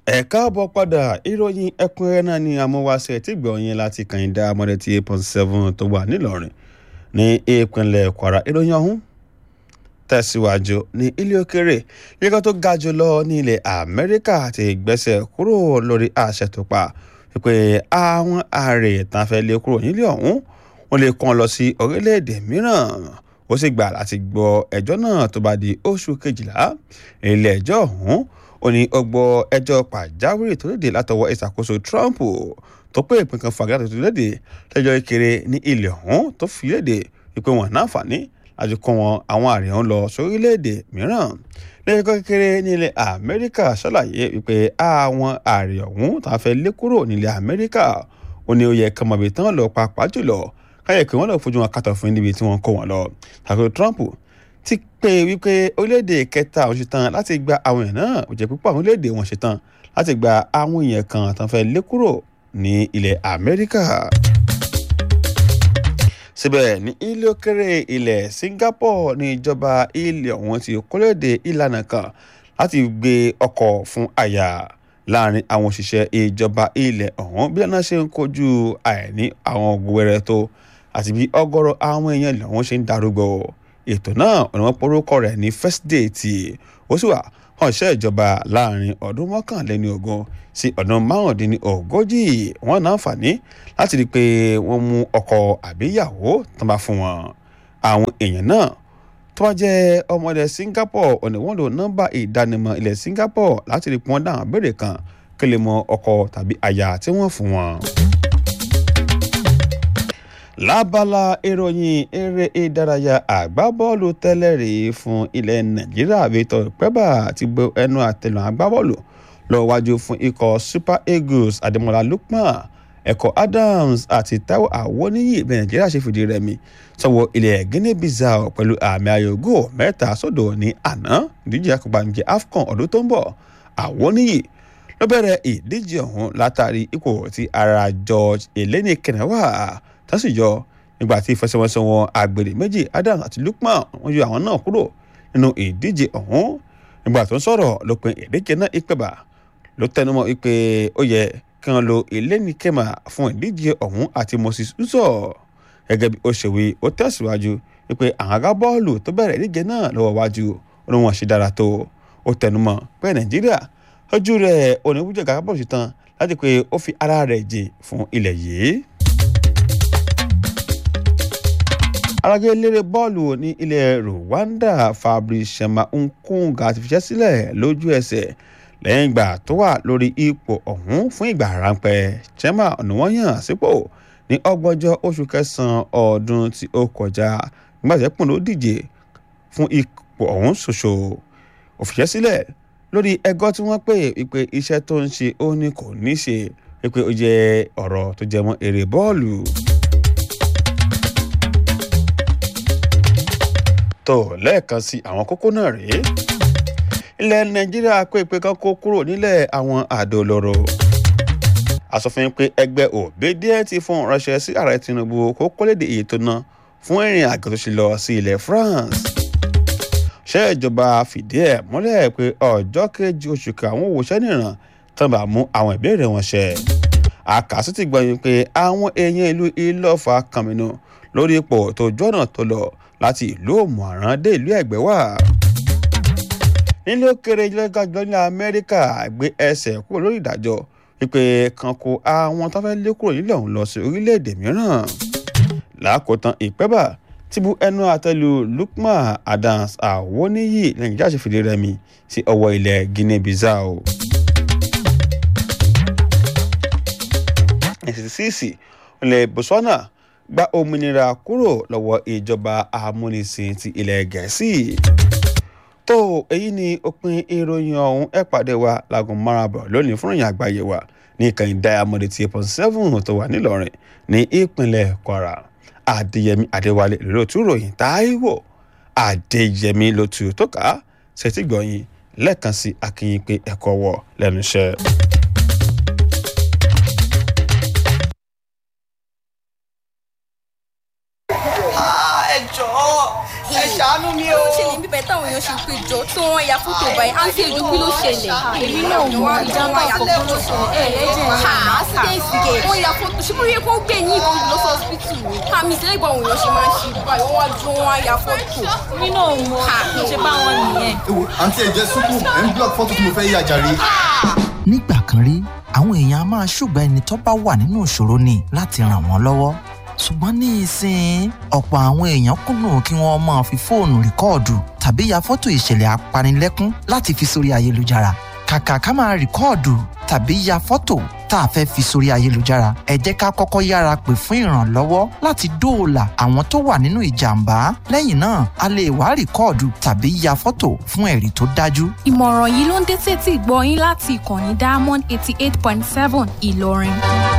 ẹ káàbọ̀ padà ìròyìn ẹ̀kúnrẹ́rẹ́ náà ni amúwáṣẹ́ tí gbọ̀nyìn láti kàyíndá mọ́dẹ́tì eight point seven tó wà nílọrin ní ìpínlẹ̀ kwara ìròyìn ọ̀hún tẹ̀síwájú ní ilé òkèrè yíká tó ga jù lọ ní ilẹ̀ amẹ́ríkà ti gbẹ́sẹ̀ kúrò lórí àṣẹ tó pa wípé àwọn ààrẹ tán fẹ́ lé kúrò nílé ọ̀hún wọ́n lè kàn lọ sí orílẹ̀-èdè mìíràn ó sì gbà láti gbọ́ ẹjọ́ náà tó bá di oṣù kejìlá ilé ẹjọ́ ọ̀hún ó ní ọgbọ́ ẹjọ́ pàjáwìrì tó léde látọwọ́ ìṣàkóso Trump tó pé ìpín kan fàgà tó léde lẹ́jọ́ ìkéré ní ilẹ̀ ọ̀hún tó fi léde wípé wọn náǹfààní láti kó wọn àwọn àrè ọ̀hún lọ sórílẹ̀-èdè mìíràn lẹ́jọ́ kékeré ní ilẹ̀ Amẹ́ríkà ṣàlàyé wípé àwọn àrè ọ̀hún tá a fẹ́ lé kúrò nílẹ̀ Amẹ́ríkà ó ní ó yẹ kọmọbì tán lọ pàápàá jùlọ káyọ̀ pé wọ́n lọ fojú wọn kàtọ̀ fún níbi tí wọ́n kó wọn lọ tàbí Trump ti pé wípé orílẹ̀-èdè kẹta àwọn ṣetán láti gba àwọn èèyàn náà ó jẹ́ púpọ̀ àwọn orílẹ̀-èdè wọn ṣetán láti gba àwọn èèyàn kan tán fẹ́ lé kúrò ní ilẹ̀ Amẹ́ríkà. síbẹ̀ ní ilé òkèrè ilẹ̀ Singapore ní ìjọba ilẹ̀ ọ̀hún ti kólóde ìlànà kan láti gbé ọkọ̀ fún àyà láàrin àwọn òṣìṣẹ́ ìjọba ilẹ̀ ọ̀hún bí ọ̀nà ṣe ń kojú àìní àwọn ògùwẹ̀rẹ̀ tó àti bí ọ̀gọ̀rọ̀ àwọn èèyàn ilẹ̀ ọ̀hún ṣe ń darúgbó ètò náà ọ̀nà wọn porúkọ rẹ̀ ní first date ó sì wà hàn iṣẹ́ ìjọba láàrin ọdún mọ́kànléní ogún sí ọdún márùndínní ogójì wọn náà fàní láti rí i pé wọ́n mú ọkọ àbíyàwó tán bá fún wọn àwọn èèyàn náà tó bá jẹ́ ọmọ ilẹ̀ Singapore ọ̀nà wọn lò nọ́mbà ìdánimọ̀ ilẹ̀ Singapore láti rí i pé wọ́n dáhùn béèrè kan kí lè mọ ọkọ tàbí aya tí wọ́n fún wọn lábala ìròyìn eré ìdárayá àgbábọ́ọ̀lù tẹ́lẹ̀ rí fún ilẹ̀ nàìjíríà Victor Peba ti bo ẹnu àtẹnu àgbábọ́ọ̀lù lọ wájú fún ikọ̀ Super Eagles Ademola Lookman ẹ̀kọ́ Adams àti Taiwo Awoniyi bí nàìjíríà ṣe fìdí rẹmi sọ́wọ́ ilẹ̀ Guinea Bissau pẹ̀lú àmì ayò góò mẹ́ta sódò ní àná ìdíje akọ̀bànújẹ́ AFCON ọdún tó ń bọ̀ Awoniyi ló bẹ̀rẹ̀ ìdíje ọ̀hún látàrí ipò tí ara George Eleni Kenewa tásìjọ nígbà tí ìfẹsẹ̀wọnsẹ̀ wọn àgbèrè méjì Adams àti Lookman wọ́n yọ àwọn náà kúrò nínú ìdíje ọ̀hún nígbà tó ń sọ̀rọ̀ lópin ìdíje náà ìpẹ̀bà ló tẹnumọ́ wípé ó yẹ kí wọ́n lo Eleni Kema fún ìdíje ọ̀hún àti Moses Uzo gẹ́gẹ́ bí ó ṣe wí ó tẹ̀síwájú wípé àwọn agbábọ́ọ̀lù tó bẹ̀rẹ̀ ìdíje náà lọ́wọ́ wájú ó ní wọ́n ṣe dára tó ó tẹnumọ́ pé Nàìjíríà ojú rẹ̀ oníbùjẹ̀ gàgábọ̀ sí tán láti pé ó fi ara rẹ̀ jìn fún ilẹ̀ yìí. alága eléré bọ́ọ̀lù ní ilẹ̀ Rwanda Fabrice Shema Nkunga ti fiṣẹ́ sílẹ̀ lójú ẹsẹ̀ lẹ́yìn ìgbà tó wà lórí ipò ọ̀hún fún ìgbà ráńpẹ́ Shema ọ̀nà wọ́n yàn sípò ní ọgbọ̀njọ́ oṣù kẹsàn-án ọdún tí ó kọjá nígbà tí ẹ̀pọ̀n ló díje fún ipò ọ̀hún ṣoṣo ó fiṣẹ́ sílẹ̀ lórí ẹgọ́ tí wọ́n pè wípé iṣẹ́ tó ń ṣe ó ní kò ní ṣe wípé ó jẹ́ ọ̀rọ̀ tó jẹ mọ́ eré bọ́ọ̀lù. tó lẹ́ẹ̀kan sí àwọn kókó náà rèé ilẹ̀ nàìjíríà pé ìpè kan kó kúrò nílẹ̀ àwọn àdó olóró àsọfin pé ẹgbẹ́ òbẹ́díẹ̀ ti fún ránṣẹ́ sí ààrẹ tinubu kó kọ́lédè èyí tó ná fún ìrìn àjò tó ṣe lọ sí ilẹ̀ france ṣé ìjọba fìdí ẹ̀ múlẹ̀ pé ọjọ́ kejì oṣù kàwọn òwòṣẹ́ nìran tán bá mú àwọn ìbéèrè wọn ṣẹ àkàsí ti gbọ́yìn pé àwọn èèyàn ìlú ìlọ́fà kàmínú lórí ipò tó jọ́nà tó lọ láti ìlú òmùaran dé ìlú ẹ̀gbẹ́ wà. nílé òkèrè ìjọba ní amẹ́ríkà gbé ẹsẹ̀ kúrò lórí ìdájọ́ wípé kan kó àwọn tó fẹ́ lé kúrò nílẹ̀ ọ̀hún lọ sí orílẹ̀-èdè mìíràn. lákòótán ìpẹ́bà ti bu ẹnu àtẹ́lu Lookman Adams Awoniyi nàìjíríà ṣe fìdí rẹmi sí ọwọ́ ilẹ̀ Guinea Bissau. ẹ̀sìsìsì ilẹ̀ Botswana gba òmìnira kúrò lọ́wọ́ ìjọba amúnisìn ti ilẹ̀ gẹ̀ẹ́sì. tó èyí ni òpin ìròyìn ọ̀hún ẹ̀ pàdé wa láago márùn-ún lónìí fún ìròyìn àgbáyé wa ní ìkànnì diamond eight point seven tó wà nílọrin ní ìpínlẹ̀ kwara adéyẹmí adéwálé lóòtú ròyìn táíwò adéyẹmí lótú tó kà á ṣètìgbọ̀yìn lẹ́ẹ̀kan sí akínyìn pé ẹ̀kọ́ wọ̀ lẹ́nu iṣẹ́. ẹ jọ̀ọ́ ẹ ṣá ṣàánú mi o. ó ṣẹlẹ̀ bíbẹ̀ táwọn èèyàn ṣe pé jọ tí wọ́n ya fótó báyìí á ń ṣe ìdúpín ló ṣẹlẹ̀. èmi náà mọ ìjàmbá ọkọ̀ ló ṣẹlẹ̀ ẹ̀ ẹ̀ jẹ́ ha accident gẹ̀ wọ́n ya fótó ṣé bóyá kó gbé ní ìbọn lọ sí hospital ni. àmì ìṣẹ̀lẹ̀ ìgbà àwọn èèyàn ṣe máa ń ṣe báyìí wọ́n wá dúró wọ́n á ya fótó. èmi náà mọ ṣe bá wọn nìyẹn. ewo àǹtí ẹ jẹ súpù ẹ ń block fọ́tò tí mo fẹ́ yà jàre. nígbà kan rí àwọn èèyàn a máa ṣùgbọ́n ẹni tó bá wà nínú ìṣòro ni láti ràn wọ́n lọ́wọ́ ṣùgbọ́n ní ìsìn ọ̀pọ̀ àwọn èèyàn kùnà kí wọ́n máa fi fóònù rìkọ́ọ̀dù tàbí ya fọ́tò ìṣẹ̀lẹ̀ apanilẹ́kún láti fi sórí ayélujára kàkà ká máa rìkọ́ọ̀dù tàbí ya fọ́tò tá a fẹ́ fi sórí ayélujára ẹ jẹ́ ká kọ́kọ́ yára pè fún ìrànlọ́wọ́ láti dóòlà àwọn tó wà nínú ìjàmbá lẹ́yìn náà a lè wá rìkọ́ọ̀dù tàbí ya fọ́tò fún ẹ̀rí tó dájú ìmọ̀ràn yìí ló ń dé sétí ìgbọ́ yín láti ìkànnì diamond eighty eight point seven ìlọrin.